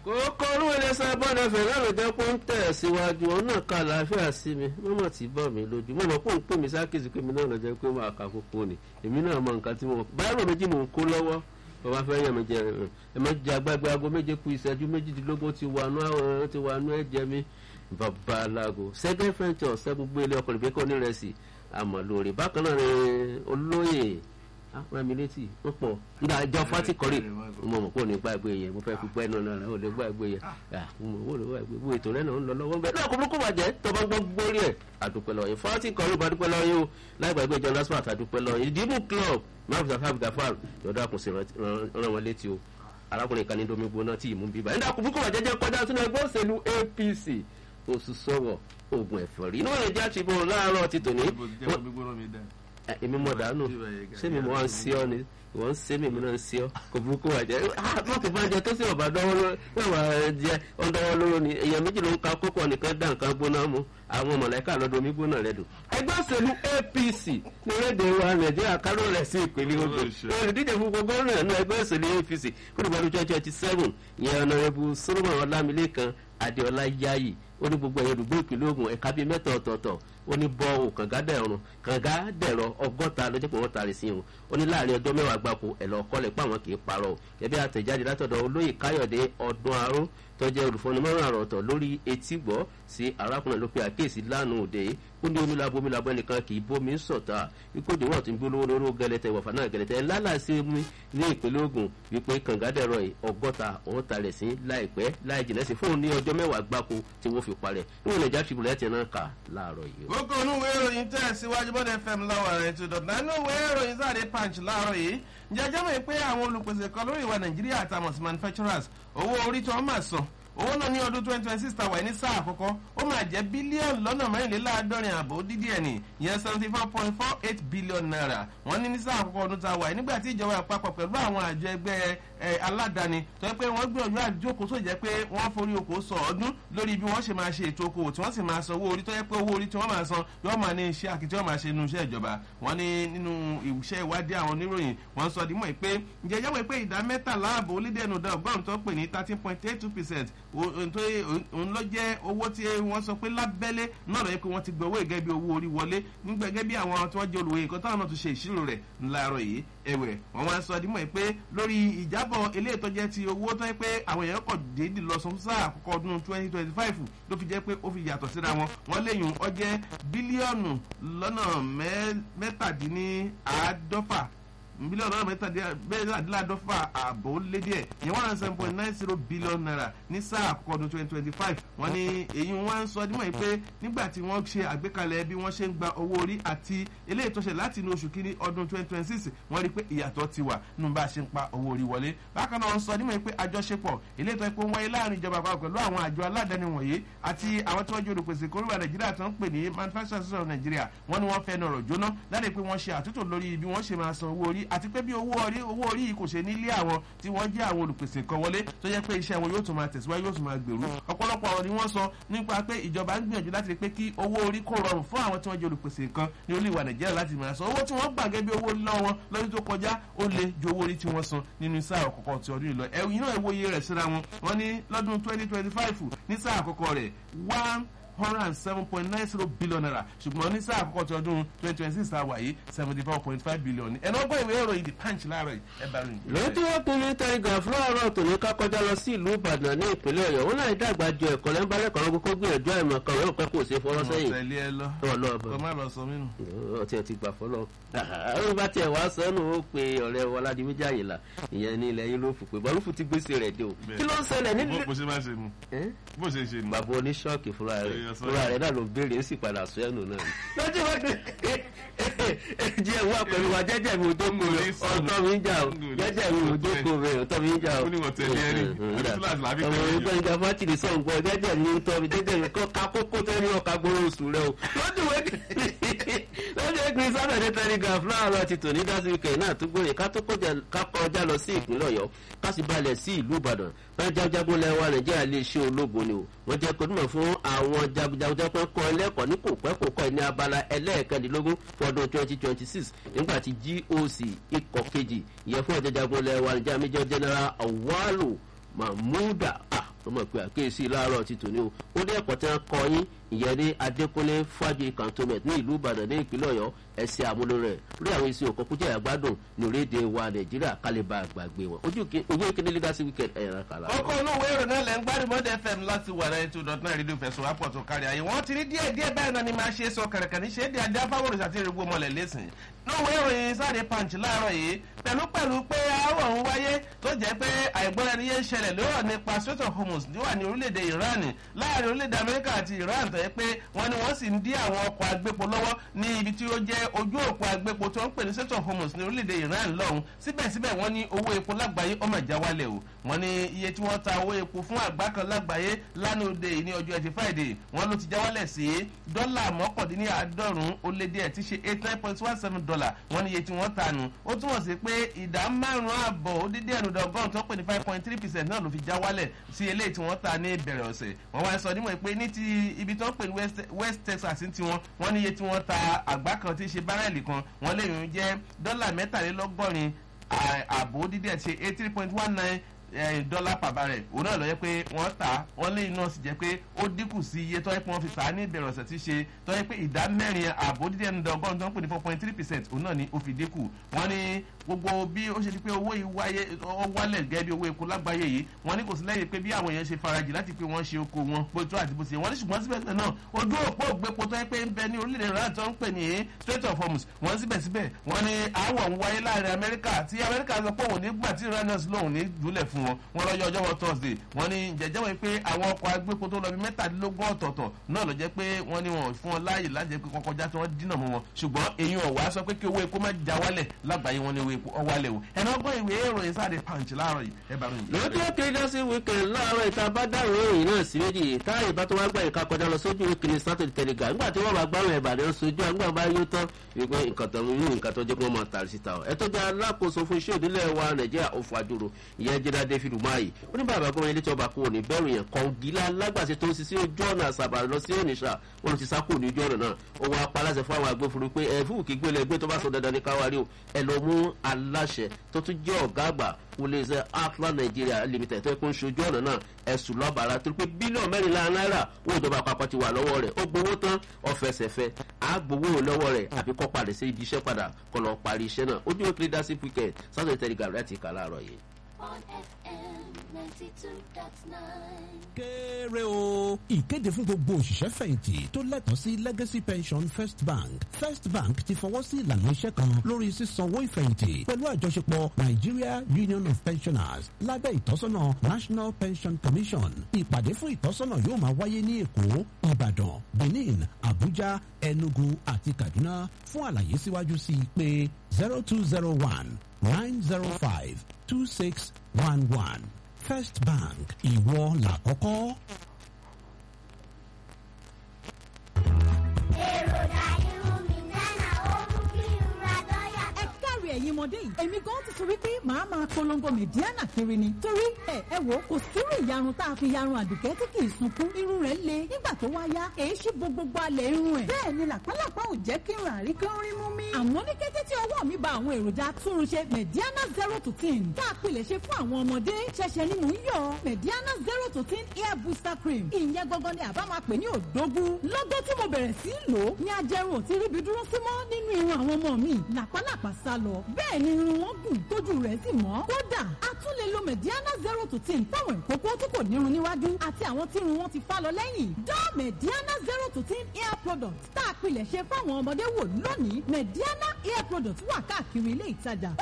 kókó olúwo ilé sábọ́n ẹ̀fẹ̀ náà ló jẹ́ pé ń tẹ̀ síwájú òun náà ka àlàáfíà sí mi mọ́mọ́ tí bọ́ mi lójú mọ́mọ́ pé ń pè mí sákèsì pé mi náà lọ jẹ́ pé máa ka kókó ni èmi náà mọ nǹkan tí mo báyọ̀ méjì mò ń kó lọ́wọ́ bàbá fẹ́ yẹ̀ mí jẹ ẹ má jẹ agbágbé aago méje kù ìṣẹ́jú méjìdínlógún ti wà nú àwọn ti wà nú ẹ̀jẹ̀ mi bàbá alágo sẹ́gẹ́ fẹ́ǹtì ọ̀sẹ́ gbogbo ilé ọkọ̀ ìbíkọ́ onírẹsì àmọ́ lórí bákan náà ni olóyè rami létí wọn pọ nígbà àjọ fati kọrí mo mọ̀ kó ní gbàgbé yẹn mo fẹ́ fi gbẹ́ náà náà ó lè gbàgbé yẹn mo mọ̀ ó lè gbàgbé wo ètò rẹ̀ náà ń lọ lọ́wọ́ bẹ́ẹ̀ náà kò burúkú bàjẹ́ tọ́ba gbọ́ gbórí ẹ̀ àdúpẹ́ lọ́yìn fati kọrí bá dúpẹ́ lọ́yìn o láì gbàgbé john lasmat àdúpẹ́ lọ́yìn ìdìbò club mafusa fab gafar yọ̀dọ̀ àkùnṣe ràn wọ́n létí o arákùnrin kan ní domi gbóná tí ìmú bíbá nígbà kò burúkú bàjẹ́ jẹ́ kọjá sínú ẹgbẹ́ òṣèlú apc oṣù sọ̀wọ̀ oògùn ẹ̀fọ́rí inú ẹ̀jẹ̀ àṣìbò láàárọ̀ ti tòní èmi mọ̀ dànù ṣé mi mọ̀ wá ń sí ọ ni ìwọ ń sé mi mi náà ń sí ọ kò burúkú wà jẹ mọ̀tò bá jẹ tó sì ọ̀bà dọ́wọ́ lọ́wọ́ jẹ ọ̀dọ́wọ́ lọ́wọ́ ni èèyàn méjì ló ń ka kókó nìkan dá nǹkan gbóná mu àwọn mọ̀lẹ́kà lọ́dọ̀ omi gbóná rẹ̀ dùn. ẹgbẹ́ òṣèlú apc ní rédè wa nàìjíríà káró rẹ̀ sí ìpínlẹ̀ ogun olùdíje fún gbogbo ọ̀rọ̀ náà ẹgbẹ́ òṣèlú apc kúrò twenty twenty seven ìyẹn ọ̀nàrẹ́bù solomon ọlámilékan adéọlá yáyì ó ní gbogbo ẹ̀yẹ olùgbé ìpínlẹ̀ ogun ẹ̀ka bíi mẹ́ta ọ̀tọ̀ọ̀tọ̀ ó ní bọ́ ò kànga dẹ̀rùn kànga dẹ̀rọ ọgọ́ta ló jẹ́ pé wọ́n taari sí wọn ó ní láàrin ọjọ́ mẹ́wàá gbáko ẹ̀lọ́ ọkọlẹ̀ pé àwọn kì í parọ́ ẹbí àtẹ̀jáde látọ̀dọ̀ olóyè káyọ̀dé ọdún arún tó jẹ́ olùfọ́nimọ́ràn àròtọ̀ lórí etí gbọ́ sí arákùnrin ló pe àkíyèsí lánàá òde ó ní omílabo omílabo ẹnìkan kì í bómi sọ̀tà wípé òdiwọ̀n tí ń bí olówó lóró gẹlẹtẹ ìwọ̀fà náà gẹlẹtẹ lálàsí mi ní ìpínlẹ̀ ogun wípé kàngádẹ̀rọ ọgọ́ta òun talẹ̀ sí láìpẹ́ láì jìnà sí fóun ní ọjọ́ mẹ́wàá gbáko tí wọ́n fi parẹ́ níwọ̀n nàìjíríà tribune ẹ̀ ti náà kà láàárọ̀ yìí. gbogbo onúwé ìròyìn tẹ̀ síwájú bọ́dẹ̀ fm lọ́wọ́ rẹ̀ tó dọ̀tà nínú ìwé ìròyìn sáré punch láàárọ̀ yìí jẹjẹ́ mọ̀ pé àwọn olùpèsè kan lórí ìwà nàìjíríà àtàwọn manufacturers owó orí tí wọ́n máa san owó náà ní ọdún twenty twenty six tàwa ní sáà àkọ́kọ́ ó máa jẹ́ bílíọ̀nù lọ́nà mẹ́rìnléláàádọ́rin àbò dídí ẹ̀ ní ìyẹn seventy four point four eight billion naira wọ́n ní ní sáà àkọ́kọ́ ọdún tàwa nígbà tí ìjọba àpapọ̀ pẹ̀lú àwọn àjọ ẹgbẹ́ aládàáni tó yẹ pé wọ́n gbìyànjú àjókòó tó jẹ́ pé wọ́n forí oko sọ ọdún lórí bí wọ́n ṣe máa ṣe ètò okòwò tí wọ́n sì máa san owó orí tó yẹ pé owó orí tí wọ́n máa san yóò máa ní iṣẹ́ àkìtì wọ́n máa ṣe nínú iṣẹ́ ìjọba wọ́n ní nínú iṣẹ́ ìwádìí àwọn oníròyìn wọ́n sọ dímọ̀ pé ǹjẹ́ yẹ́wọ̀ pé ìdá mẹ́tàlá àbò onídẹ̀ẹ́nu dá ọgọ́rùn-ún tó pè ní thirteen point eight two percent òun ló jẹ́ owó tí wọ́n sọ pé lábẹ́lé náà lọ́yẹ́ pé wọ́n ti gbọ́ owó gẹ́gẹ́ bí owó orí wọlé nígbà gẹ́gẹ́ bí àwọn tí wọ́n jẹ́ olùwé nǹkan táwọn náà tún ṣe ìṣirò rẹ̀ ńláàárọ̀ yìí ẹ̀wẹ̀ wọ́n wá sọ dímọ̀ pé lórí ìjábọ̀ eléyìí tó jẹ́ ti owó tó yẹ pé àwọn èèyàn kọ̀ déédì lọ sọ fún sáà àkọ́kọ́ ọdún twenty twenty five ló fi jẹ́ pé ó fi yàtọ̀ síra wọn wọ́n léyìn ọ jẹ́ bílíọ̀nù lọ́nà mẹ́tàdínláàádọ́fà bílíọ̀nù náírà mẹ́tàdínláàdọ́fà ààbò lé díẹ̀ yẹn one hundred seven point nine zero billion naira ní sáà àkọ́kọ́ ọdún twenty twenty five wọ́n ní èyí wọ́n ń sọ dímọ̀ yìí pé nígbà tí wọ́n ṣe àgbékalẹ̀ bí wọ́n ṣe ń gba owó orí àti eléyìí tó ṣe láti inú oṣù kínní ọdún twenty twenty six wọ́n rí i pé ìyàtọ̀ ti wà nínú bá a ṣe ń pa owó orí wọlé bákan náà wọ́n sọ dímọ̀ yìí pé àjọṣepọ̀ eléyìí tó yẹ pé ń wáyé láàrin ìjọba àpapọ̀ pẹ̀lú àwọn àjọ aládàáni wọ̀nyí àti àwọn tí wọ́n jẹ́ olùpèsè kórìíra nàìjíríà tó ń pè ní manufacturing association of nigeria wọ́n ní wọ́n fẹ́ nọ̀rọ̀ jóná láti pé wọ́n ṣe àtúntò lórí bí wọ́n ṣe máa san owó orí àti pé bí owó orí owó orí yìí kò ṣe nílé àwọn tí wọ́n jẹ́ àwọn olùpèsè kan wọlé tó jẹ́ pé iṣẹ́ wọn yóò tún máa tẹ̀síwájú yóò tún máa gbèrú ọ̀pọ̀lọpọ̀ ọ̀rọ̀ ni wọ́n sọ nípa pé ìjọba ń gbìyànjú láti rí pé kí owó orí kò rọrùn fún àwọn tí wọ́n jẹ́ olùpèsè kan ní olú ìwà nàìjíríà láti máa san owó tí wọ́n gbà gẹ́gẹ́ bí owó lọ́wọ́ wọn lọ́dún tó kọjá ó lé ju owó orí tí wọ́n san nínú sáà àkọ́kọ́ ti ọdún ìlọ ẹ̀yìn náà ìwòye rẹ̀ síra wọn wọ́n ní lọ́dún twenty twenty five ní sáà àkọ́kọ́ rẹ̀ one hundred and seven point nine zero billion naira ṣùgbọ́n ní sáà àkọ́kọ́ ti ọdún twenty twenty six àwà yìí seventy four point five billion ẹ̀nà ọgbọ́n ìwé ìròyìn the punch láàárọ̀ ẹ̀ bá rìn. lójú wọn pinnu tẹrígà fúláàrọ̀ tòní ká kọjá lọ sí ìlú ìbàdàn ní ìpínlẹ̀ ọ̀yọ́ wọn láì dàgbà ju ẹ̀kọ́ lẹ́ńbálẹ̀ kan gbogbo gbìyànjú àìmọ̀ kan wọn pẹ́ kò ṣe fọwọ́ sẹ́yìn. ọmọ tẹ̀lé ẹ lọ kọ má lọ sọ mínú. ọtí ẹ ti gbà fọlọ àwọn bá tiẹ̀ wá sọ́nù ó pe ọ̀rẹ́ wọládì méjì àyìnlá ìyẹn ní ilẹ̀ yín ló fò pé bọ́lúfù ti gbèsè rẹ̀ dé o kí ló ń ṣẹlẹ̀ nílùú. bó ṣe máa ṣe nu bó ṣe ṣe nu. bàbá oníṣọ́ọ̀kì fúnra rẹ̀ fúnra rẹ̀ náà ló béèrè ó sì padà sọ ẹnu náà. lọ́jọ́ wá pé jẹ́ wá pẹ̀lú wa jẹ́jẹ́ mi ò dókòó rẹ̀ ọ̀tọ́ mi ń jà o jẹ́jẹ́ mi ò dókòó rẹ̀ ọ̀tọ́ mi ń jà o. ó ní wọ́n tẹ̀lé ẹni àti fúláàsì làbí ọmọ tẹ̀lé ìgbà ìjà fátìrì sọ̀ ń gbọ́ jẹ́jẹ́ mi ń tọ́ mi jẹ́jẹ́ mi kọ́ ká kókó tẹ́lẹ̀ ọ̀ka gbóró oṣù rẹ o. lọ́jọ́ wẹ́ lọ́jọ́ ìgbìn sábẹ̀dẹ̀ telegraph láàárọ̀ ti tò ní dásìkẹ̀ náà tó gbòòrè ká tó kọjá lọ sí ìpínlẹ̀ ọ̀yọ́ ká sì balẹ̀ sí ìlú ìbàdàn bá jagunjagun lẹ́wà nàìjíríà lè ṣe ológun ni o wọ́n jẹ́ kó dùnmọ̀ fún àwọn jagunjagun pé kọ́ ẹlẹ́kọ̀ọ́ ní kò pẹ́ kò kọ́ ní abala ẹlẹ́ẹ̀kẹ́ndínlógún fọdún twenty twenty six nígbà tí goc ikọ̀ kejì ìyẹn fún ọ̀jọ̀jagun lẹ́wà nàìjíríà major general awalu mahmuda ló mọ̀ pé àkéèsí láàárọ̀ ti tòní o ó dé ẹ̀kọ́ tí wọ́n kọ yín ìyẹn ní adékúnlé fájì cantonment ní ìlú ìbàdàn ní ìpínlẹ̀ ọ̀yọ́ ẹ̀sìn àmúlò rẹ̀ lórí àwọn èsì òkò kújẹ́ àgbádùn ní orílẹ̀-èdè wa nàìjíríà kálíbà àgbàgbé wọn ojú ìkíní legacy weekend ẹ̀yàn kàlà. ọkọ̀ olówó èrò náà lẹ́ ń gbádùn mọ́dẹ fm láti wà náà two dot nine rédíò fẹ̀sùn wápọ̀ tó kárí ayé wọ́n ti ní díẹ̀ díẹ̀ báyìí náà ni máa ṣe sọ kẹ̀rẹ̀kẹ̀ ní ṣe é di ajá fáwọn òrìṣà tí èrògbò mọ́lẹ̀ lẹ́sìn lówó ìròyìn sáré punch láàárọ̀ yìí pẹ̀lú pẹ̀lú pé àárọ̀ ń wáyé tó jẹ́ pé àìgbọ́ra ẹni yẹn ń ṣẹlẹ̀ lórọ̀ nípa strait of hormuz níwà ní orílẹ̀-èdè iran láàrin orílẹ̀-èdè amẹ́ríkà àti iran tó yẹ pé wọ́n ní wọ́n sì ń dí àwọn ọkọ̀ agbépo lọ́wọ́ ní ibi tí ó jẹ́ ojú òpó agbépo tó ń pè ní strait of hormuz ní orílẹ̀-èdè iran lọ́hùn síbẹ̀síbẹ̀ wọ́n ní owó epo lágbàáyé ọmọ ìjà wálẹ̀ o wọ́n ní iye tí wọ́n ta owó epo fún àgbá kan lágbàáyé lánàá òde ní ọjọ́ ẹtì friday wọ́n ló ti já wálẹ̀ sí dọ́là mọ́kàndínláàádọ́rùn-ún ó lé díẹ̀ tí ṣe eight nine point one seven dollar wọ́n ní iye tí wọ́n ta nù ó túmọ̀ sí pé ìdá márùn-ún àbọ̀ ó dídí ẹnu dọ̀gọ́rùn tó pè ní five point three percent náà ló fi já wálẹ̀ sí eléyìí tí wọ́n ta ní ìbẹ̀rẹ̀ ọ̀sẹ̀ wọ́n wá sọ nímọ̀ pé ní ti ibi tó ń pè ní west texas ti wọn wọ́n ní iye tí wọ́n ta àgbá kan tí ṣe bárẹ̀lì kan wọ́n lè yún jẹ́ dọ́là mẹ́tàlélọ́gọ́rin àbò dídí ẹ̀ ṣe eight three point one nine dọ́là pàbà rẹ̀ òun náà lọ yẹ pé wọ́n tà wọ́n lé iná sì jẹ́ pé ó dínkù sí iye tó yẹ pé wọ́n fi tà á ní ìbẹ̀rẹ̀ ọ̀sẹ̀ tí ṣe tó yẹ pé ìdá mẹ́rin àbò dídí ẹnu dọ́gọ́rùn tó ń pè ní four point three percent òun náà ni ó fi dínkù wọ́n ní gbogbo bí ó ṣe di pé owó ìwáyé ọ wálẹ̀ gẹ́gẹ́ bí owó epo lágbàáyé yìí wọ́n ní kò sí lẹ́yìn pé bí àwọn èèyàn ṣe farajì láti pé wọ́n ṣe oko wọn bó tó àti bó ṣe wọ́n ní ṣùgbọ́n síbẹ̀síbẹ̀ náà ojú òpó ògbépo tó yẹ pé ń bẹ ní orílẹ̀-èdè iran tó ń pè ní strait of hormuz wọ́n síbẹ̀síbẹ̀ wọ́n ní aáwọ̀ ń wáyé láàrin amẹ́ríkà tí amẹ́ríkà sọ pé òun ní gbà tí iranus lòun ní dúlẹ̀ fún wọn wọ́n lọ́jọ́ ọjọ́ wọn thursday wọ́n ní jẹ́jẹ́ wọ́n pé àwọn ọkọ̀ agbépo tó lọ bí mẹ́tàdínlógún ọ̀tọ̀ọ̀tọ̀ náà ló jẹ́ pé wọ́n ní wọn fún wọn láàyè láti jẹ́ pé kọ́kọ́ já tí wọ́n dínà mọ́ wọn ṣùgbọ́n èyí ọ̀wá sọ pé kí owó epo má já wálẹ̀ lágbàáyé wọn ní owó epo ọ̀wálẹ̀ o ẹ̀nà ọgbọ́n ìwé ìròyìn sáré punch láàárọ̀ yìí ẹ bá ròyìn. lọ́jọ́ kérésì weekend láàárọ̀ ìta bá dáhùn ìròyìn náà sí méjì táyì bá tó wá gbà ìka kọjá lọ sójú ìkíni saturday telegram nígbà tí wọ́n bá gbárùn ìbàdàn sojú àgbà bá yóò tán wípé nǹkan tó ń nǹkan tó jẹ́ pé wọ́n máa tàrí síta ọ̀ ẹ tó jẹ́ alákòóso fún iṣẹ́ òdílé wa nàìjíríà òfò àjòrò ìyẹn jẹ́dá david umahi ó ní bàbá gómìnà ilé tí ọba kúrò ní bẹ́ẹ̀rù yẹn kọ̀ǹgílá lágbàṣe tó ń sisi ojú ọ̀nà àṣàbà lọ sí ònìṣà wọn ti sákò ní ojú ọ̀nà náà ó wá pa aláṣẹ fún àwọn agbófinró pé ẹ fún òkè gbélé ẹgbẹ́ tó bá sọ dandan ní káwárí o ẹ lọ mú aláṣẹ tó tún jẹ́ ọ̀gá àgbà wọléṣẹ́ atlan nigeria limited tó yẹ kó ń ṣojú ọ̀nà náà ẹ̀sùn lọ́bàárà torí pé bílíọ̀nù mẹ́rìnlá náírà owó ìjọba àpapọ̀ ti wà lọ́wọ́ rẹ̀ ó gbowó tán ọ̀fẹsẹ̀fẹ́ á gbowó lọ́wọ́ rẹ̀ àbí kọ́ padà sí ibi iṣẹ́ padà kọ́ lọ parí iṣẹ́ náà ojú ìwé leadership weekend saturday telegram rẹ̀ ti kà láàárọ̀ yìí. on FM 92.9. kéré o. ìkéde fún gbogbo òṣìṣẹ́ fẹ̀yìntì tó lẹ́tọ̀ọ́ sí legacy pension first bank first bank ti fọwọ́ sí ìlànà iṣẹ́ kan lórí sísanwó ìfẹ̀yìntì pẹ̀lú àjọṣepọ̀ nigeria union of pensioners lábẹ́ ìtọ́sọ́nà national pension commission ìpàdé fún ìtọ́sọ́nà yóò máa wáyé ní èkó ìbàdàn benin abuja enugu àti kaduna fún àlàyé síwájú sí i pé zero two zero one nine zero five two six one one first bank ìwọ làkọ́kọ́. èròjà irun mi gánà ó mú kí n ra dọ́yà ẹ káre ẹ̀yin ọmọdé yìí èmi gan ti sọ wípé màá máa polongo mẹ̀díánà kiri ni torí ẹ ẹ wò kò sírú ìyarun tá a fi yarun àdùkẹ́ tí kì í sunkún irun rẹ̀ le nígbà tó wá yá èyí sì bo gbogbo alẹ̀ irun ẹ̀ bẹ́ẹ̀ ni làpálàpá ò jẹ́ kí n rà rí kí n rí mú mi. àmọ́ ní kété tí ọwọ́ mi ba àwọn èròjà túnrunṣe mẹ̀díánà zero to ten tá a pilẹ̀ ṣe fún àwọn ọmọdé ṣẹ̀ṣẹ̀ ni mò ń yọ mẹ̀díánà zero to ten hair booster cream ìyẹn gangan ni àbá máa pè ní òdógún lọ́gọ́ tí mo bẹ̀rẹ̀ sí í lò ó ní ajẹrun ò ti ríbi dúró sí mọ́ nínú irun àwọn ọmọ mi làpálàpá sá lọ bẹ́ẹ̀ ni irun wọn gùn tójú rẹ̀ sì mọ́ kódà a tún lè lo mediana zero to ten fáwọn ìkókó tí kò nírun níwájú àti àwọn tí irun wọn ti fá lọ lẹ́yìn dán mediana zero to ten hair product tá a pilẹ̀ ṣe fáwọn ọmọdé wò lónìí mediana hair product wà káàkiri ilé ìtajà